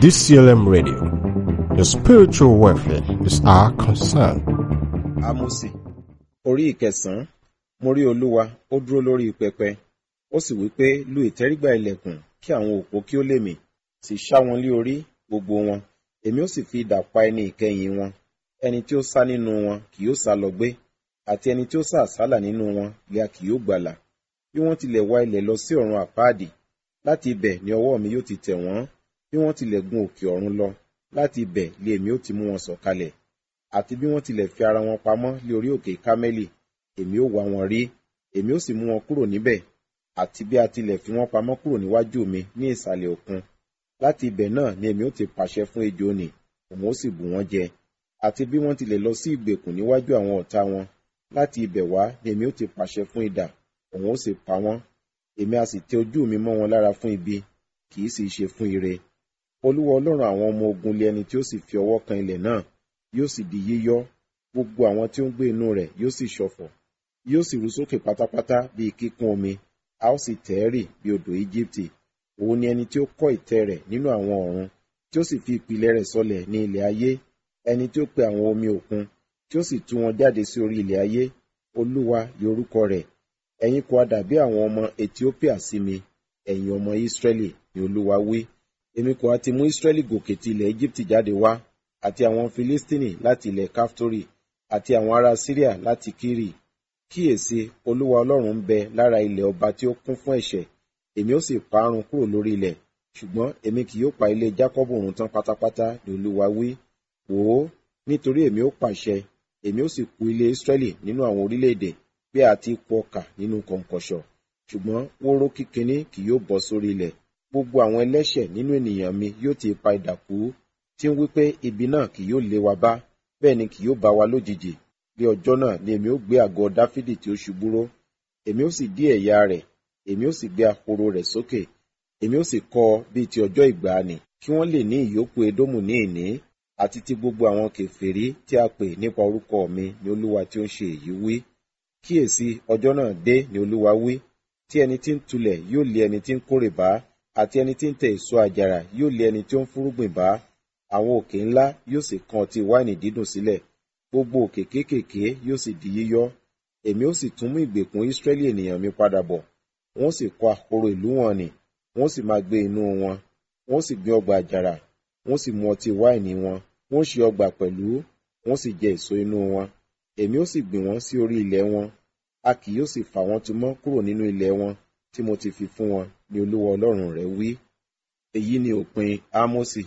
DCLM Radio. Your spiritual welfare is our concern. Ámósì orí ìkẹsàn-án mo rí olúwa ó dúró lórí pẹpẹ ó sì wí pé lu ìtẹ́rígbà ilẹ̀kùn kí àwọn òpó kí ó lè mì sì ṣá wọn lé orí gbogbo wọn èmi ó sì fi idà pa ẹni ìkẹyìn wọn ẹni tí ó sá nínú wọn kì yóò sá lọ gbé àti ẹni tí ó sá àsálà nínú wọn lè a kì yóò gbàlà bí wọ́n tilẹ̀ wá ilẹ̀ lọ sí ọ̀run àpáàdì láti ibẹ̀ ni ọwọ́ mi yóò ti tẹ̀ wọ́n bí wọ́n tilẹ̀ gun òkè ọ̀run lọ láti ibẹ̀ lé èmi ó ti mú wọn sọ̀kalẹ̀ àti bí wọ́n tilẹ̀ fi ara wọn pamọ́ lé orí òkè kámẹ́lì èmi ó wá wọn rí èmi ó sì mú wọn kúrò níbẹ̀ àti bí a tilẹ̀ fi wọ́n pamọ́ kúrò níwájú mi ní ìsàlẹ̀ òkun láti ibẹ̀ náà ni èmi ó ti pàṣẹ fún ejò nì òun ó sì bù wọ́n jẹ àti bí wọ́n tilẹ̀ lọ sí ìgbèkùn níwájú àwọn ọ̀tá wọn láti ibẹ̀ wá ni èmi ó ti pàṣẹ fún idà òun ó sì pa wọ́n èmi a sì tẹ ojú mi mọ́ wọn lára fún ibi kì í sì ṣe fún ire olúwa ọlọ́run àwọn ọmọ ogun lé ẹni tí ó sì fi ọwọ́ kan ilẹ̀ náà yóò sì di yíyọ́ gbogbo àwọn tí ó ń gbé inú rẹ̀ yóò sì ṣọ̀fọ̀ yóò sì rú sókè pátápátá bíi kíkún omi a ó sì tẹ̀ ẹ́ rì bí odò íjíbítì òun ni ẹni tí ó kọ́ ìtẹ́ rẹ̀ nínú àwọn ọ̀run tí ó sì fi ìpìlẹ̀ rẹ̀ sọlẹ̀ ní ilẹ̀ ayé ẹni tí ó pe àwọn omi òkun tí ó sì tú wọn jáde sí orí ilẹ̀ ayé olúwa ni orúkọ rẹ̀ ẹ̀yin kò dàbí àwọn ọmọ ethiopia sí mi ẹ̀yin ọmọ israẹli ni olúwa wí èmi kò ti mú israẹli gòkè ti ilẹ̀ íjíbítì jáde wá àti àwọn filistini láti ilẹ̀ kaftori àti àwọn ará syria láti kiri kíyèsí olúwa ọlọ́run ń bẹ lára ilẹ̀ ọba tí ó kún fún ẹ̀ṣẹ̀ èmi ó sì parun kúrò lórí ilẹ̀ ṣùgbọ́n èmi kì yóò pa ilé jákọ́bù run tán pátápátá ni olúwa wí wò ó nítorí èmi ó pàṣẹ èmi ó sì kù ilé israẹli nínú àwọn orílẹ̀-èdè bí a ti kù ọkà nínú kọ̀ǹkọ̀ṣọ̀ ṣùgbọ́n wóró kíkiní kì yóò bọ́ sórí ilẹ̀ gbogbo àwọn ẹlẹ́ṣẹ̀ nínú ènìyàn mi yóò ti pa idà kú tí ń wípé ibi náà kì yóò lé wa bá bẹ́ẹ̀ ni kì yóò bá wa lójijì bí ọjọ́ náà ni èmi ó gbé àgọ́ dáfídì tí ó ṣubú ró èmi ó sì dí ẹ̀yà rẹ̀ èmi ó sì gbé ahoro rẹ̀ sókè èmi ó sì kọ́ ọ bíi ti ọjọ́ ìgbàanì kí wọ́n lè ní ìyókù edómù ní ìní àti ti gbogbo àwọn kèfèrí tí a pè nípa orúkọ mi ni olúwa tí ó ń ṣe èyí wí kíyèsí ọjọ́ náà dé ni olúwa wí tí ẹni tí ń tulẹ̀ yóò lé ẹni tí ń kórè bá àti ẹni tí ń tẹ èso àjàrà yóò lé ẹni tí ó ń fúrúgbìn bá àwọn òkè ńlá yóò sì kan ọtí wáìnì dídùn sílẹ̀ gbogbo òkè kéékèèké yóò sì di yíyọ́ èmi ó sì tún mú ìgbèkùn ìsírẹ́lì ènìyàn mi padà bọ̀ wọ́n sì kọ́ ahoro ìlú wọn nì wọ́n sì máa gbé inú wọn wọ́n sì gbin ọgbà àjàrà wọ́n sì mu ọtí wáìnì wọn wọ́n ṣe ọgbà pẹ̀lú wọ́n sì jẹ èso inú wọn èmi ó sì gbìn wọ́n sí orí ilẹ̀ wọn a kì yóò sì fà wọ́n tu mọ́ kúrò nínú ilẹ̀ wọn tí mo ti fi fún wọn ni olúwa ọlọ́run rẹ̀ wí èyí ni òpin ámósì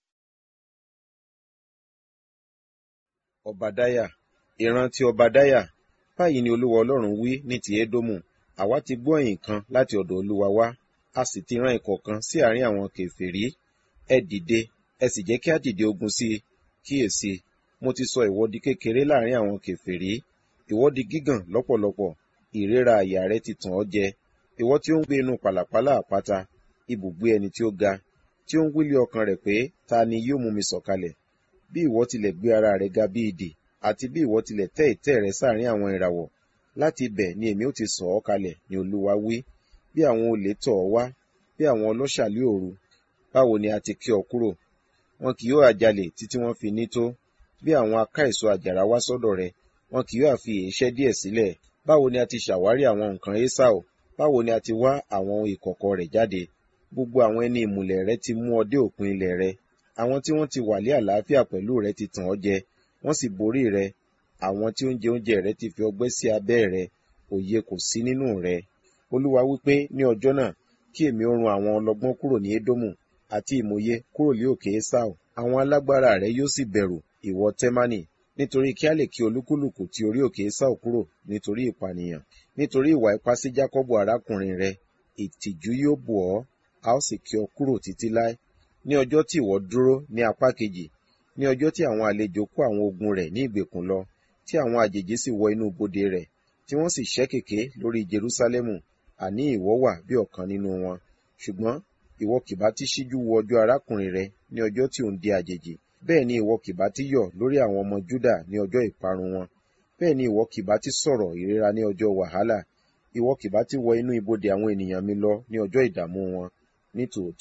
ọbadáyà ìran ti ọbadáyà báyìí ni olúwa ọlọ́run wí ní ti édómù àwa ti gbọ́ ẹ̀yìn kan láti ọ̀dọ̀ olúwa wá a sì ti rán ikọ̀ kan sí àárín àwọn kèfèrí ẹ dìde ẹ sì jẹ́ kí á dìde ogun sí i kíyèsí mo ti sọ ìwọ di kékeré láàrin àwọn kèfèrí ìwọ di gígàn lọ́pọ̀lọpọ̀ ìrera àyà rẹ ti tàn ọ́ jẹ ìwọ tí ó ń gbé inú pàlàpálà àpáta ibùgbé ẹni tí ó ga tí ó ń wílé ọkàn rẹ̀ pé ta ni yóò mú mi sọ̀kalẹ̀ bí ìwọ tilẹ̀ gbé ara rẹ ga bí idì àti bí ìwọ tilẹ̀ tẹ́ ìtẹ́ rẹ sáàrin àwọn ìràwọ̀ láti ibẹ̀ ni èmi ó ti sọ̀ ọ́ kalẹ̀ ni olúwa wí bí àwọn olè tọ̀ ọ́ wá bí àwọn ọlọ́ṣà lé òru báwo ni a ti kí ọ kúrò wọn kì yóò àjalè títí wọ́n fi ní tó bí àwọn aká èso àjàrà wá sọ́dọ̀ rẹ wọn kì yóò àfi èéṣẹ́ díẹ̀ sílẹ̀ báwo ni a ti ṣàwárí àwọn nǹkan esau báwo ni a ti wá àwọn ìkọ̀kọ̀ rẹ̀ jáde gbogbo àwọn ẹni ìmùlẹ̀ rẹ ti mú ọ dé òpin ilẹ̀ rẹ àwọn tí wọ́n ti wà lé àlàáfíà pẹ̀lú rẹ ti tàn ọ́ jẹ wọ́n sì borí rẹ àwọn tí ó ń jẹ oúnjẹ rẹ ti fi ọgbẹ́ sí abẹ́ rẹ òye kò sí nínú rẹ olúwa wípé ní ọjọ́ náà kí èmi ó run àwọn ọlọ́gbọ́n kúrò ní édómù àti ìmòye kúrò lé òkè esau àwọn alágbára rẹ yóò sì bẹ̀rù ìwọ tẹ́mánì nítorí kí á lè kí olúkúlùkù ti orí òkè esau kúrò nítorí ìpànìyàn nítorí ìwà ipá sí jákọ́bù arákùnrin rẹ ìtìjú yóò bò ọ́ a ó sì kí ọ kúrò títí láé ní ọjọ́ tí ìwọ dúró ní apá kejì ní ọjọ́ tí àwọn àlejò kó àwọn ogun rẹ̀ ní ìgbèkùn lọ tí àwọn àjèjì sì wọ inú bodè rẹ̀ tí wọ́n sì ṣẹ́ kèké lórí jerúsálẹ́mù àní ìwọ wà bí ọ̀kan nínú wọn ṣùgbọ́n ìwọ kìbá ti ṣíjú wo ọjọ́ arákùnrin rẹ ní ọjọ́ tí òun di àjèjì bẹ́ẹ̀ ni ìwọ kìbá ti yọ̀ lórí àwọn ọmọ júdà ní ọjọ́ ìparun wọn bẹ́ẹ̀ ni ìwọ kìbá ti sọ̀rọ̀ ìrora ní ọjọ́ wàhálà ìwọ kìbá ti wọ inú ibodè àwọn ènìyàn mi lọ ní ọjọ́ ìdààmú wọn ní tòótọ́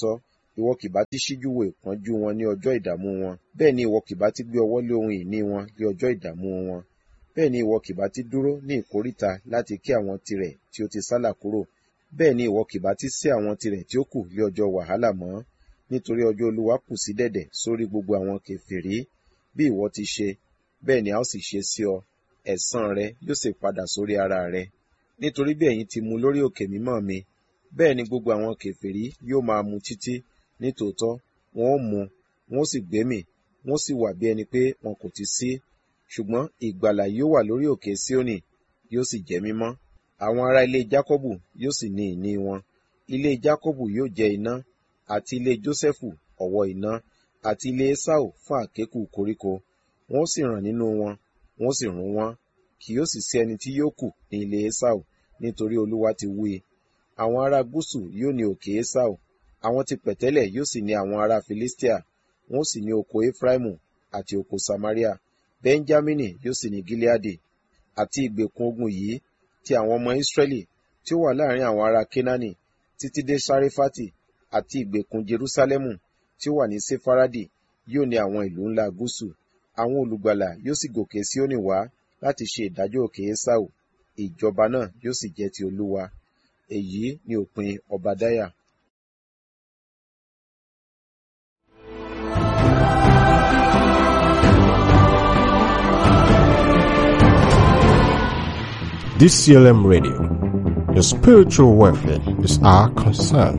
ìwọ kì bá ti ṣíjú wo ìpọ́njú wọn ní ọjọ́ ìdààmú wọn bẹ́ẹ̀ ni ìwọ kì bá ti gbé ọwọ́ lé ohun ìní wọn ní ọjọ́ ìdààmú wọn bẹ́ẹ̀ ni ìwọ kì bá ti dúró ní ìkóríta láti kí àwọn tirẹ̀ tí ó ti sálà kúrò bẹ́ẹ̀ ni ìwọ kì bá ti sé àwọn tirẹ̀ tí ó kù lé ọjọ́ wàhálà mọ́ nítorí ọjọ́ olúwa kù sí dẹ̀dẹ̀ sórí gbogbo àwọn kèfèrí bí ìwọ ti ṣe bẹ́ẹ̀ ni a ó sì ṣe sí ọ ẹ̀san rẹ yóò sì padà sórí ara rẹ nítorí bí ẹ̀yin ti mu lórí òkè mímọ́ mi bẹ́ẹ̀ ni gbogbo àwọn kèfèrí yóò máa mu títí nítòótọ́ wọn ó mu wọn ó sì gbémì wọn ó sì wà bí ẹni pé wọn kò ti sí ṣùgbọ́n ìgbàlà yóò wà lórí òkè Síónì yóò sì jẹ́ mímọ́ àwọn ará ilé Jákọ́bù yóò sì ní ìní wọn ilé Jákọ́bù yóò jẹ́ iná àti ilé Jósẹ́fù ọ̀wọ́ iná àti ilé Ésáù fún àkékù koríko wọn ó sì ràn nínú wọn wọn ó sì rún wọn kì yóò sì sí ẹni tí yóò kù ní ilé Ésáù nítorí Olúwa ti wí àwọn ará gúúsù yóò ní òkè Ésáù àwọn ti pẹ̀tẹ́lẹ̀ yóò sì ní àwọn ará Filistia wọn ó sì ní oko Efraimu àti oko Samaria Benjamini yóò sì ní Gileadi àti ìgbèkùn ogun yìí ti àwọn ọmọ Israẹli tí ó wà láàrin àwọn ará Kenani títí dé Sarefati àti ìgbèkùn Jerusalemu tí ó wà ní Sefaradi yóò ní àwọn ìlú ńlá gúúsù àwọn olùgbàlà yóò sì gòkè Síónì wá láti ṣe ìdájọ́ òkè Ésáù ìjọba náà yóò sì jẹ́ ti Olúwa èyí ni òpin Ọbadáyà. DCLM Radio. Your spiritual welfare is our concern.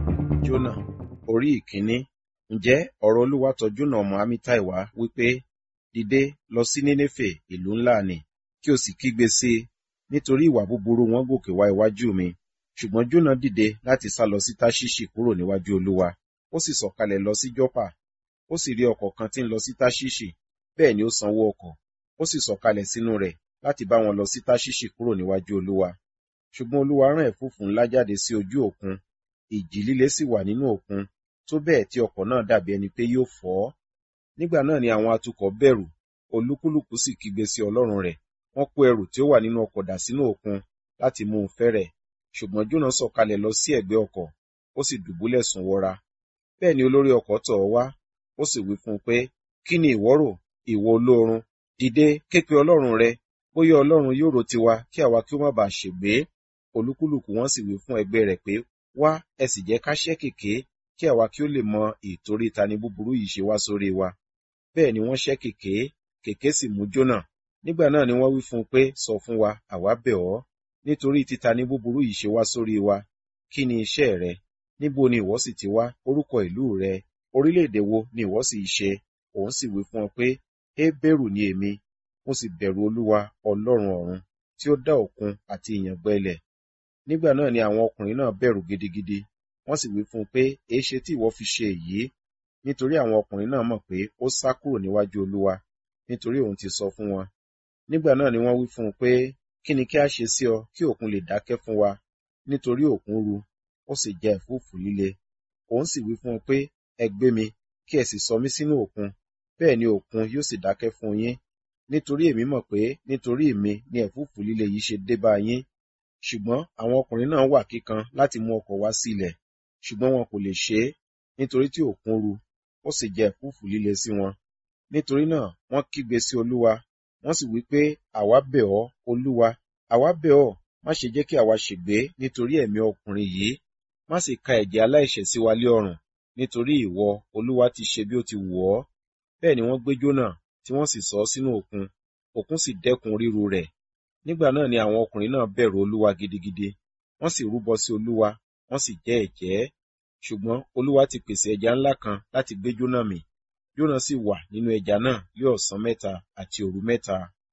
Jónà orí ìkíní ǹjẹ́ ọ̀rọ̀ Olúwa tọ̀ Jónà ọmọ Amittai wá wípé dìde lọ sí Nínéfè ìlú ńlá nì kí o sì kígbe sí i nítorí ìwà búburú wọn gòkè wá iwájú mi ṣùgbọ́n Jónà dìde láti sá lọ sí Táṣíṣì kúrò níwájú Olúwa ó sì sọ̀kalẹ̀ lọ sí Jọ́pà ó sì rí ọkọ̀ kan tí ń lọ sí Táṣíṣì bẹ́ẹ̀ ni ó sanwó ọkọ̀ ó sì sọ̀kalẹ̀ sínú rẹ̀ láti bá wọn lọ sí Táṣíṣì kúrò níwájú Olúwa ṣùgbọ́n Olúwa rán ẹ̀fúùfù ńlá jáde sí ojú òkun ìjì líle sì wà nínú òkun tó bẹ́ẹ̀ tí ọkọ̀ náà dàbí ẹni pé yóò fọ́ nígbà náà ni àwọn atukọ̀ bẹ̀rù olúkúlùkù sì kígbe sí Ọlọ́run rẹ̀ wọ́n kó ẹrù tí ó wà nínú ọkọ̀ dà sínú òkun láti mú un fẹ́rẹ̀ ṣùgbọ́n Jónà sọ̀kalẹ̀ lọ sí ẹ̀gbẹ́ ọkọ̀ ó sì dùbúlẹ̀ sùn wọra bẹ́ẹ̀ ni olórí ọkọ̀ tọ̀ ọ́ wá ó sì wí fún un pé kí ni ìwọ rò ìwọ olóorun dìde ké pe Ọlọ́run rẹ bóyá Ọlọ́run yóò rò tiwa kí àwa kí ó má bàa ṣègbé olúkúlùkù wọn sì wí fún ẹgbẹ́ rẹ̀ pé wá ẹ sì jẹ́ ká ṣẹ́ kèké kí àwa kí ó lè mọ ìtorí ta ni búburú yìí ṣe wá sórí wa bẹ́ẹ̀ ni wọ́n ṣẹ́ kèké kèké sì mú Jónà nígbà náà ni wọ́n wí fún un pé sọ fún wa àwa bẹ̀ ọ́ nítorí títa ní búburú yìí ṣe wá sórí wa kí ni iṣẹ́ rẹ níbo ni ìwọ sì ti wá orúkọ ìlú rẹ orílẹ̀-èdè wo ni ìwọ sì ṣe òun sì wí fún ọ pé Hébérù ni èmi mo sì bẹ̀rù Olúwa Ọlọ́run ọ̀run tí ó dá òkun àti ìyàngbẹ ilẹ̀ nígbà náà ni àwọn ọkùnrin náà bẹ̀rù gidigidi wọ́n sì wí fún un pé èéṣe tí ìwọ fi ṣe èyí nítorí àwọn ọkùnrin náà mọ̀ pé ó sá kúrò níwájú Olúwa nítorí òun ti sọ fún wọn nígbà náà ni wọ́n wí fún un pé kí ni kí a ṣe sí ọ kí òkun lè dákẹ́ fún wa nítorí òkun ru ó sì jẹ ẹ̀fúùfù líle òun sì wí fún un pé ẹ gbé mi kí ẹ sì sọ mí sínú òkun bẹ́ẹ̀ ni òkun yóò sì dákẹ́ fún yín nítorí èmi mọ̀ pé nítorí èmi ni ẹ̀fúùfù líle yìí ṣe dé bá yín ṣùgbọ́n àwọn ọkùnrin náà wà kíkan láti mú ọkọ̀ wá sí ilẹ̀ ṣùgbọ́n wọn kò lè ṣe é nítorí tí òkun ru ó sì jẹ ẹ̀fúùfù líle sí wọn nítorí náà wọ́n kígbe sí Olúwa wọ́n sì wí pé àwa bẹ̀ ọ́ Olúwa àwa bẹ̀ ọ́ má ṣe jẹ́ kí àwa ṣègbé nítorí ẹ̀mí ọkùnrin yìí má sì ka ẹ̀jẹ̀ aláìṣẹ̀ sí wa lé ọrùn nítorí ìwọ Olúwa ti ṣe bí ó ti wù ọ́ bẹ́ẹ̀ ni wọ́n gbé Jónà tí wọ́n sì sọ ọ́ sínú òkun òkun sì dẹ́kun ríru rẹ̀ nígbà náà ni àwọn ọkùnrin náà bẹ̀rù Olúwa gidigidi wọ́n sì rúbọ sí Olúwa wọ́n sì jẹ́ ẹ̀jẹ́ ṣùgbọ́n Olúwa ti pèsè ẹja ńlá kan láti gbé Jónà mì Jónà sì wà nínú ẹja náà lé ọ̀sán mẹ́ta àti òru mẹ́ta.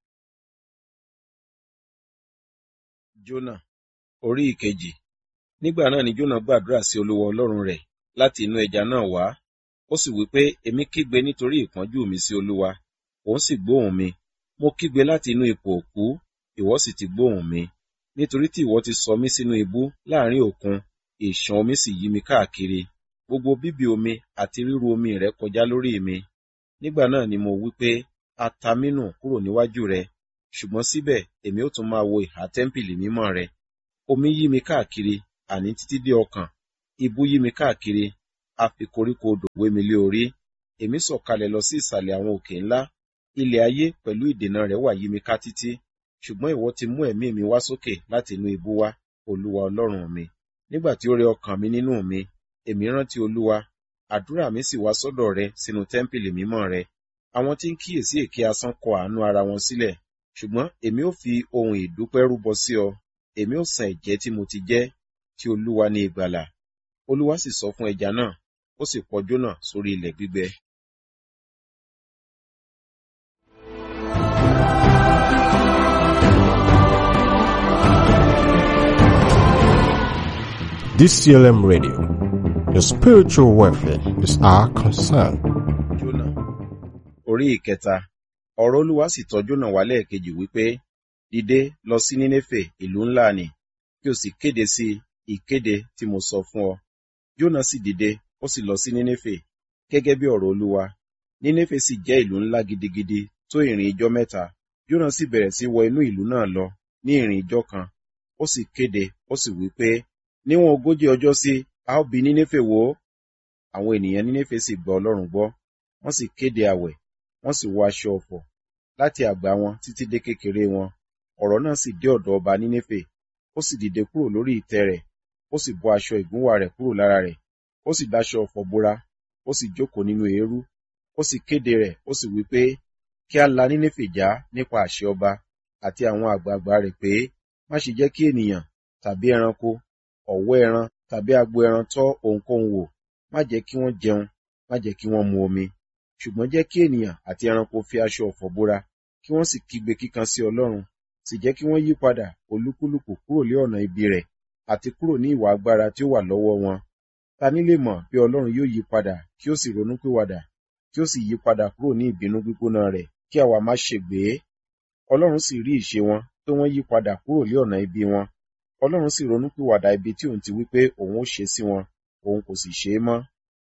Jónà orí ìkejì nígbà náà ni Jónà gbàdúrà sí Olúwa Ọlọ́run rẹ̀ láti inú ẹja náà wá ó sì wí pé èmi kígbe nítorí ìpọ́njú mi sí Olúwa òun sì gbóhùn mi mo kígbe láti inú ipò òkú ìwọ sì ti gbóhùn mi nítorí tí ìwọ ti sọ mí sínú ibú láàrin òkun ìṣàn omi sì yí mi káàkiri gbogbo bíbì omi àti ríru omi rẹ kọjá lórí mi nígbà náà ni mo wí pé a ta mí nù kúrò níwájú rẹ ṣùgbọ́n síbẹ̀ èmi ó tún máa wo ìhà tẹ́ḿpìlì mímọ́ rẹ omi yí mi káàkiri àní títí dé ọkàn ibú yí mi káàkiri a fi koríko odò wé mi lé orí èmi sọ̀kalẹ̀ lọ sí ìsàlẹ̀ àwọn òkè ńlá ilẹ̀ ayé pẹ̀lú ìdènà rẹ̀ wà yí mi ká títí ṣùgbọ́n ìwọ ti mú ẹ̀mí mi wá sókè láti inú ibú wá olúwa ọlọ́run mi nígbà tí ó rẹ ọkàn mi nínú mi èmi rántí olúwa àdúrà mi sì wá sọ́dọ̀ rẹ sínú tẹ́ḿpìlì mímọ́ rẹ àwọn tí ń kíyèsí èké asán kọ àánú ara wọn sílẹ̀ ṣùgbọ́n èmi ó fi ohun ìdúpẹ́ rúbọ sí ọ èmi ó san ẹ̀jẹ́ tí mo ti jẹ́ tí olúwa ní ìgbàlà olúwa sì sọ fún ẹja náà ó sì pọ jónà sórí ilẹ̀ gbígbẹ DCLM Radio. Your spiritual welfare is our concern. jónà orí ìkẹta ọ̀rọ̀ olúwa sì tọ̀ jónà wá lẹ́ẹ̀kejì wípé dìde lọ sí nínéfè ìlú ńlá ni kí o sì kéde sí ìkéde tí mo sọ fún ọ jónà sì dìde ó sì lọ sí nínéfè gẹ́gẹ́ bí ọ̀rọ̀ olúwa nínéfè sì jẹ́ ìlú ńlá gidigidi tó ìrìn ijọ́ mẹ́ta jónà sì bẹ̀rẹ̀ sí wọ inú ìlú náà lọ ní ìrìn ijọ́ kan ó sì kéde ó sì wí pé níwọ̀n ogójì ọjọ́ sí a ó bi nínéfè wò àwọn ènìyàn nínéfè sì gbọ́ ọlọ́run gbọ́ wọ́n sì kéde àwẹ̀ wọ́n sì wọ aṣọ ọ̀fọ̀ láti àgbà wọn títí dé kékeré wọn ọ̀rọ̀ náà sì dé ọ̀dọ̀ ọba nínéfè ó sì dìde kúrò lórí ìtẹ́ rẹ̀ ó sì bọ́ aṣọ ìgúnwà rẹ̀ kúrò lára rẹ̀ ó sì dáṣọ ọ̀fọ̀ bora ó sì jókòó nínú eérú ó sì kéde rẹ̀ ó sì wí pé kí a la nínéfè já nípa àṣẹ ọba àti àwọn àgbààgbà rẹ̀ pé má ṣe jẹ́ kí ènìyàn tàbí ẹranko ọ̀wọ́ ẹran tàbí agbo ẹran tọ́ ohunkóhun wò má jẹ́ kí wọ́n jẹun má jẹ́ kí wọ́n mu omi ṣùgbọ́n jẹ́ kí ènìyàn àti ẹranko fi aṣọ ọ̀fọ̀ bora kí wọ́n sì kígbe kíkan sí ọlọ́run sì jẹ́ kí wọ́n yí padà olúkúlùkù kúrò lé ọ̀nà ibi rẹ̀ àti kúrò ní ìwà agbára tí ó wà lọ́wọ́ wọn ta ni lè mọ̀ bí ọlọ́run yóò yí padà kí ó sì ronúpìwàdà kí ó sì yí padà kúrò ní ìbínú gbígbóná rẹ̀ kí àwa má ṣègbé ọlọ́run sì rí ìṣe wọn pé wọ́n yí padà kúrò lé ọ̀nà ibi wọn ọlọ́run sì ronúpìwàdà ibi tí òun ti wí pé òun ó ṣe sí wọn òun kò sì ṣe é mọ́.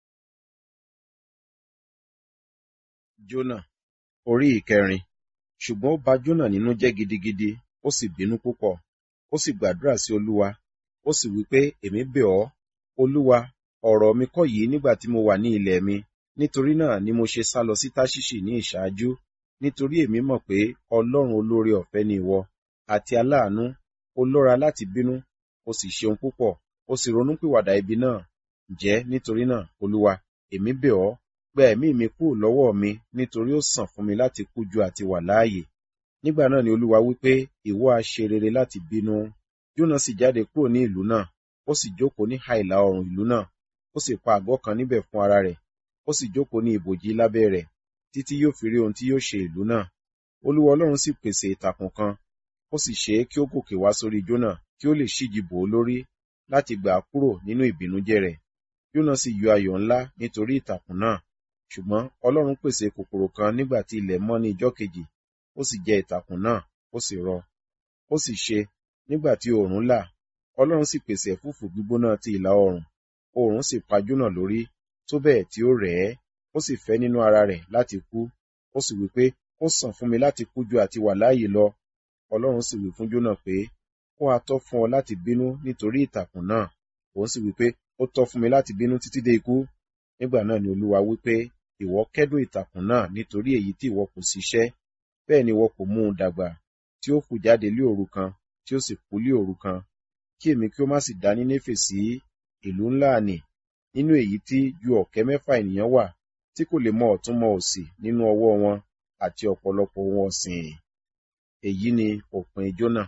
jónà orí ìkẹrin ṣùgbọ́n ó ba jónà nínú jẹ́ gidigidi ó sì bínú púpọ̀ ó sì gbàdúrà sí olúwa ó sì wí pé èmi bẹ̀ ọ́ olúwa ọ̀rọ̀ mi kọ́ yìí nígbà tí mo wà ní ilẹ̀ mi nítorí náà ni mo ṣe sá lọ sí táṣíṣì ní ìṣáájú nítorí èmi mọ̀ pé ọlọ́run olóore ọ̀fẹ́ ni ìwọ àti aláàánú ó lọ́ra láti bínú ó sì ṣeun púpọ̀ ó sì ronúpìwàdà ibi náà ǹjẹ́ nítorí náà olúwa èmi bẹ̀ ọ́ gba ẹ̀mí mi kúrò lọ́wọ́ mi nítorí ó sàn fún mi láti kú ju àti wà láàyè nígbà náà ni olúwa wí pé ìwọ á ṣe rere láti bínú jónà sì jáde kúrò ní ìlú náà ó sì jókòó ní ìhà ìlà oòrùn ìlú náà ó sì pa àgọ́ kan níbẹ̀ fún ara rẹ̀ ó sì jókòó ní ibòji lábẹ́ rẹ̀ títí yóò fi rí ohun tí yóò ṣe ìlú náà olúwa ọlọ́run sì pèsè ìtàkùn kan ó sì ṣe é kí ó gòkè wá sórí jónà kí ó lè ṣíji bò ó lórí láti gbà á kúrò nínú ìbìnújẹ́ rẹ̀ jónà sì yọ ayọ̀ ńlá nítorí ìtàkùn náà ṣùgbọ́n ọlọ́run pèsè kòkòrò kan nígbà tí ilẹ̀ mọ́ ní ijọ́ kejì ó sì jẹ ìtàkùn náà ó sì rọ ó sì ṣe nígbà tí oòrùn là ọlọ́run sì pèsè ẹ̀fúùfù gbígbóná ti ìlà oòrùn oòrùn sì pa jónà lórí tó bẹ́ẹ̀ tí ó rẹ̀ ẹ́ ó sì fẹ́ nínú ara rẹ̀ láti kú ó sì wí pé ó sàn fún mi láti kú ju àti wà láàyè lọ ọlọ́run sì wí fún jónà pé ó ha tọ́ fún ọ láti bínú nítorí ìtàkùn náà òun sì wí pé ó tọ́ fún mi láti bínú títí dé ikú nígbà náà ni olúwa wí pé ìwọ kẹ́dùn ìtàkùn náà nítorí èyí tí ìwọ kò ṣiṣẹ́ bẹ́ẹ̀ ni ìwọ kò mú un dàgbà tí ó fù jáde lé òru kan tí ó sì kú lé òru kan kí èmi kí ó má sì dá Nínéfè sí ìlú ńlá nì nínú èyí tí ju ọ̀kẹ́ mẹ́fà ènìyàn wà tí kò lè mọ ọ̀tún mọ òsì nínú ọwọ́ wọn àti ọ̀pọ̀lọpọ̀ ohun ọ̀sìn èyí ni òpin Jónà.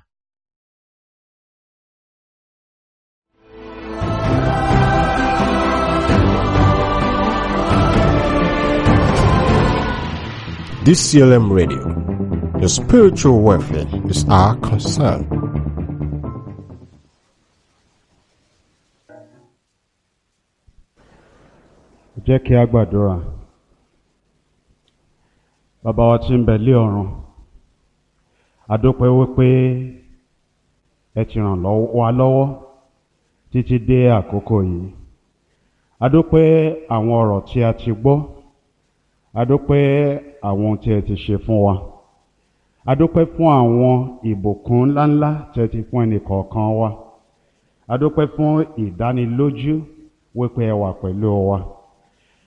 DCLM Radio. Your spiritual welfare is our concern. jẹ́ kí a gbàdúrà bàbá wa tí ń bẹ lé ọ̀run adúpẹ́ wípé ẹ ti ràn lọ́wọ́- wa lọ́wọ́ títí dé àkókò yìí adúpẹ́ àwọn ọ̀rọ̀ tí a ti gbọ́ adúpẹ́ àwọn ohun tí ẹ ti ṣe fún wa adúpẹ́ fún àwọn ìbùkún ńláńlá tí ẹ ti fún ẹnìkọ̀ọ̀kan wa adúpẹ́ fún ìdánilójú wípé ẹ wà pẹ̀lú wa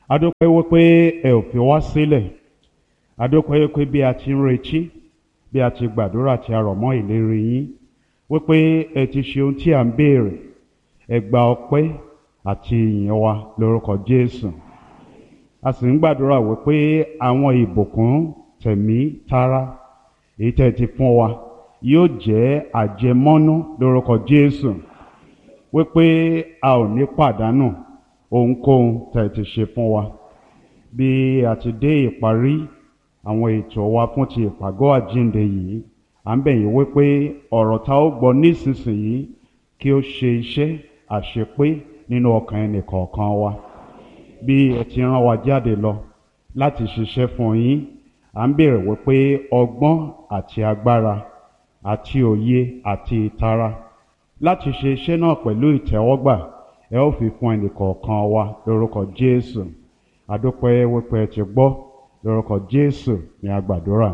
adúpẹ́ wípé ẹ ò fi wá sílẹ̀ adúpẹ́ wípé bí a ti ń retí bí a ti gbàdúrà tí a rọ̀ mọ́ ìlérí yín wípé ẹ ti ṣe ohun tí à ń béèrè ẹ gba ọpẹ́ àti ìyìn wa lórúkọ Jésù a sì ń gbàdúrà wípé àwọn ìbùkún tẹ̀mí tara èyí tẹ́ ti fún wa yóò jẹ́ àjẹmọ́nú lórúkọ Jésù wípé a ò ní pàdánù ohunkóhun tẹ́ ti ṣe fún wa bí a ti dé ìparí àwọn ètò wa fún ti ìpàgọ́ àjíǹde yìí à ń bẹ̀ yín wípé ọ̀rọ̀ tá ó gbọ́ nísinsìnyí kí ó ṣe iṣẹ́ àṣepé nínú ọkàn ẹnì kọ̀ọ̀kan wa bí ẹ ti rán wa jáde lọ láti ṣiṣẹ́ fún yín à ń béèrè wípé ọgbọ́n àti agbára àti òye àti ìtara láti ṣe iṣẹ́ náà pẹ̀lú ìtẹ́wọ́gbà ẹ ó fi fún ẹnì kọ̀ọ̀kan wa lórúkọ Jésù adúpẹ́ wípé ẹ ti gbọ́ lórúkọ Jésù ní agbàdúrà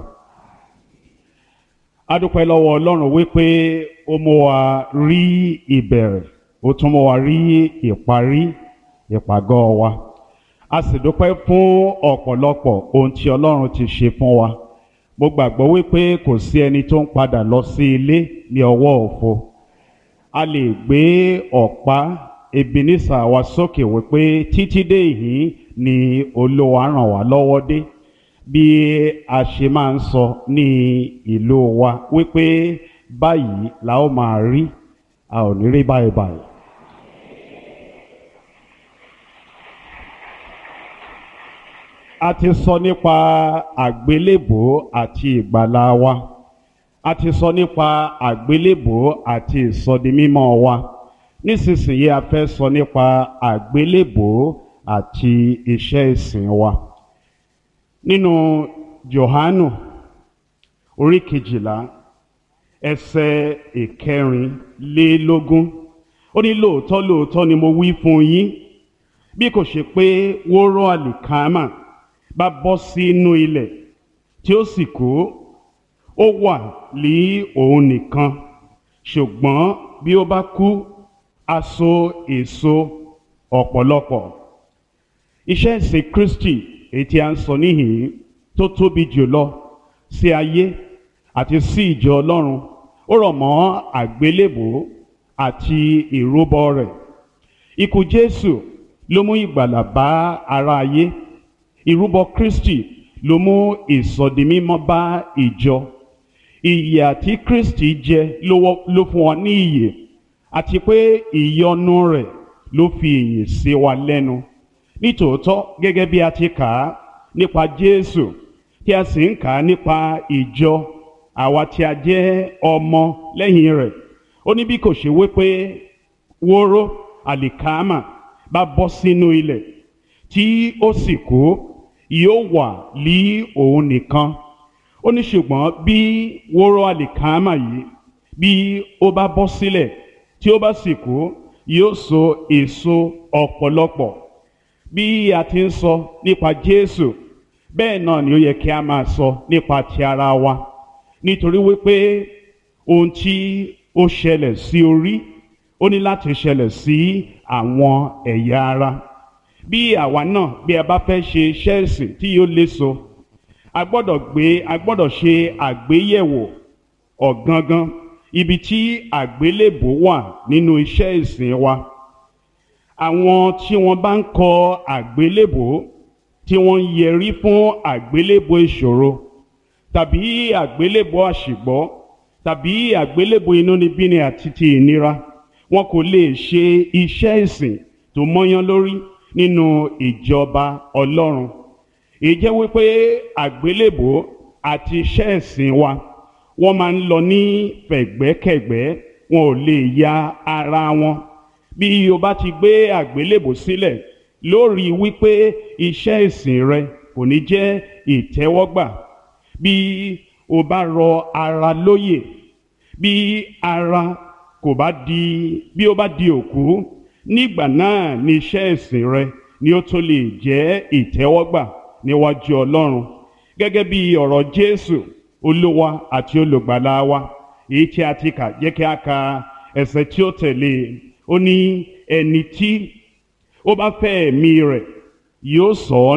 adúpẹ́ lọ́wọ́ Ọlọ́run wípé ó mú wa rí ìbẹ̀rẹ̀ ó tún mú wa rí ìparí ìpàgọ́ wa a sì dúpẹ́ fún ọ̀pọ̀lọpọ̀ ohun tí Ọlọ́run ti ṣe fún wa mo gbàgbọ́ wípé kò sí ẹni tó ń padà lọ sí ilé ní ọwọ́ òfo a lè gbé ọ̀pá Ebenezer wa sókè wípé títí dé yìí ni Olúwa ràn wá lọ́wọ́ dé bí a ṣe máa ń sọ ní ìlú wa wípé báyìí la ó máa rí a ò ní rí báyìí báyìí. a ti sọ nípa àgbélébò àti ìgbàlà wa a ti sọ nípa àgbélébò àti ìsọdimímọ́ wa nísinsìnyí a fẹ́ sọ nípa àgbélébò àti iṣẹ́ ìsìn wa nínú Jòhánù orí kejìlá ẹsẹ̀ ìkẹrìnlélógún ó ní lóòótọ́ lóòótọ́ ni mo wí fún yín bí kò ṣe pé wóró àlìkámà bá bọ́ sínú ilẹ̀ tí ó sì kú ó wà ní òun nìkan ṣùgbọ́n bí ó bá kú á so èso ọ̀pọ̀lọpọ̀ iṣẹ́ ìsìn Kristi èyí tí a ń sọ níhìn tó tóbi jùlọ sí ayé àti sí ìjọ Ọlọ́run ó rọ̀ mọ́ àgbélébò àti ìrúbọ rẹ̀ ikú Jésù ló mú ìgbàlà bá ara ayé ìrúbọ Kristi ló mú ìsọdimímọ́ bá ìjọ ìyè àti Kristi jẹ ló fún wa ní ìyè àti pé ìyọ́nú rẹ̀ ló fi ìyè sí wa lẹ́nu nítòótọ́ gẹ́gẹ́ bí a ti kà á nípa Jésù tí a sì ń kà á nípa ìjọ àwa tí a jẹ́ ọmọ lẹ́yìn rẹ̀ ó ní bí kò ṣe wípé wóró àlìkámà bá bọ́ sínú ilẹ̀ tí ó sì kú yóò wà lí òun nìkan ó ní ṣùgbọ́n bí wóró àlìkámà yìí bí ó bá bọ́ sílẹ̀ tí ó bá sì kú yóò so èso ọ̀pọ̀lọpọ̀ bí a ti ń sọ nípa Jésù bẹ́ẹ̀ náà ni ó yẹ kí a máa sọ nípa ti ara wa nítorí wípé ohun tí ó ṣẹlẹ̀ sí orí ó ní láti ṣẹlẹ̀ sí àwọn ẹ̀yà ara bí àwa náà bí a bá fẹ́ ṣe iṣẹ́ ìsìn tí yóò léso a gbọ́dọ̀ gbé a gbọ́dọ̀ ṣe àgbéyẹ̀wò ọ̀gangan ibi tí àgbélébò wà nínú iṣẹ́ ìsìn wa àwọn tí wọ́n bá ń kọ àgbélébò tí wọ́n ń yẹrí fún àgbélébò ìṣòro tàbí àgbélébò àṣìgbọ́ tàbí àgbélébò inúnibíni àti ti ìnira wọn kò lè ṣe iṣẹ́ ìsìn tó mọ́yán lórí nínú ìjọba Ọlọ́run èyí jẹ́ wípé àgbélébò àti iṣẹ́ ìsìn wa wọ́n máa ń lọ ní fẹ̀gbẹ́kẹ̀gbẹ́ wọn ò lè ya ara wọn bí o bá ti gbé àgbélébò sílẹ̀ lórí wípé iṣẹ́ ìsìn rẹ kò ní jẹ́ ìtẹ́wọ́gbà bí o bá rọ ara lóyè bí ara kò bá di bí o bá di òkú nígbà náà ni iṣẹ́ ìsìn rẹ ni ó tó lè jẹ́ ìtẹ́wọ́gbà níwájú Ọlọ́run gẹ́gẹ́ bí ọ̀rọ̀ Jésù Olúwa àti olùgbàlà wa èyí tí a ti kà jẹ́ kí a ka ẹsẹ̀ tí ó tẹ̀lé ó ní ẹni tí ó bá fẹ́ ẹ̀mí rẹ̀ yóò sọ ọ́